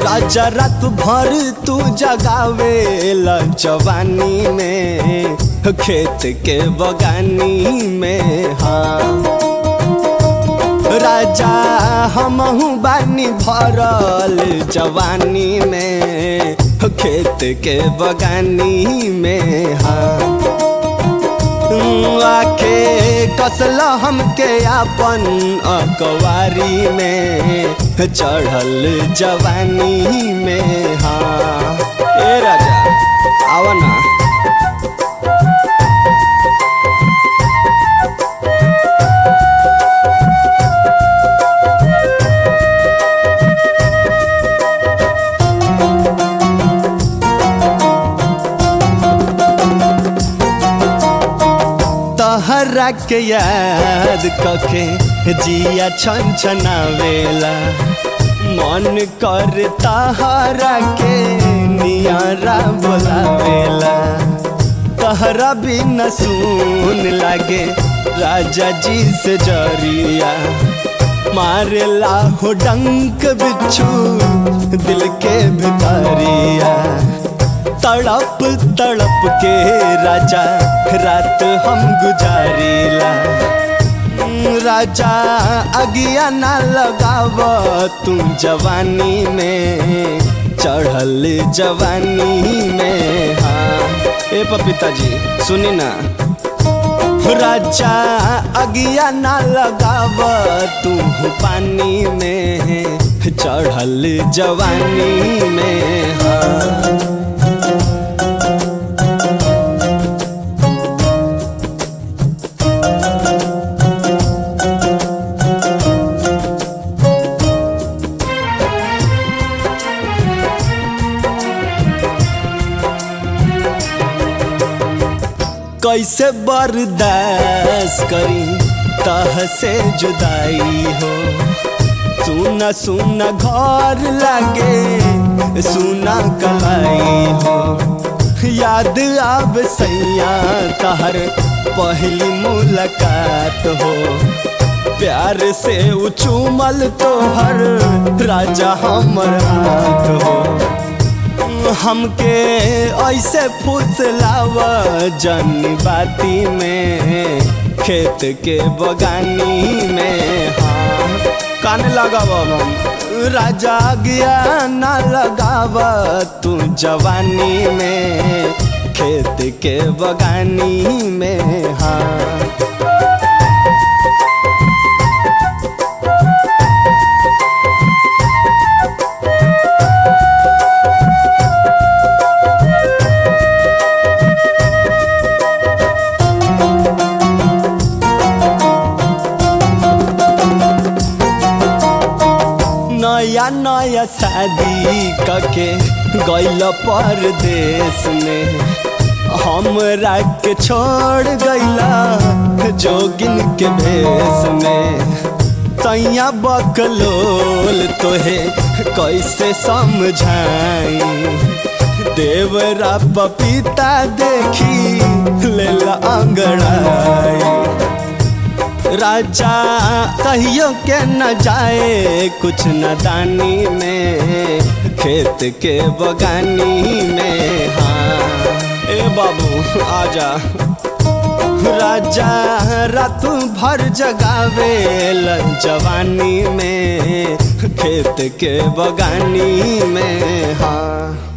राजा रात भर तू जगावे जवानी में खेत के बगानी में हाँ राजा हमहू बानी भरल जवानी में खेत के बगानी में हाँ आके कसल हमके अपन अकवारी में चढ़ल जवानी में हाँ ए राजा आवा ना तहरा के याद कके जिया छन छनावेला मन कर तहरा के नियारा बोलावेला तहरा भी न सुन लागे राजा जी से जरिया मारेला हो डंक बिच्छू दिल के भितरिया तड़प तड़प के राजा रात हम गुजारीला राजा अगिया ना लगाव तू जवानी में चढ़ल जवानी में हाँ ए पपीता जी सुनी ना राजा अगिया ना लगाव तू पानी में चढ़ल जवानी में हाँ कैसे बर्दाश्त करी तह से जुदाई हो सुना सुना घर लागे सुना कलाई हो याद आब सैया तहर पहली मुलाकात हो प्यार से उचूमल तोहर राजा हमर हाथ हो हमके ऐसे फुसलाव जन बाती में खेत के बगानी में हाँ कान लगाव हम राजा गया ना लगाव तू जवानी में खेत के बगानी में हाँ नया नया शादी कके गैल परदेश में हमरा के छोड़ गैला जोगिन के भेष में तैया बकलोल तोहे कैसे समझाई देवरा पपीता देखी लेला अंगड़ाई राजा कहियो के न जाए कुछ न दानी में खेत के बगानी में हाँ ए बाबू आजा राजा रात भर जगावे जवानी में खेत के बगानी में हाँ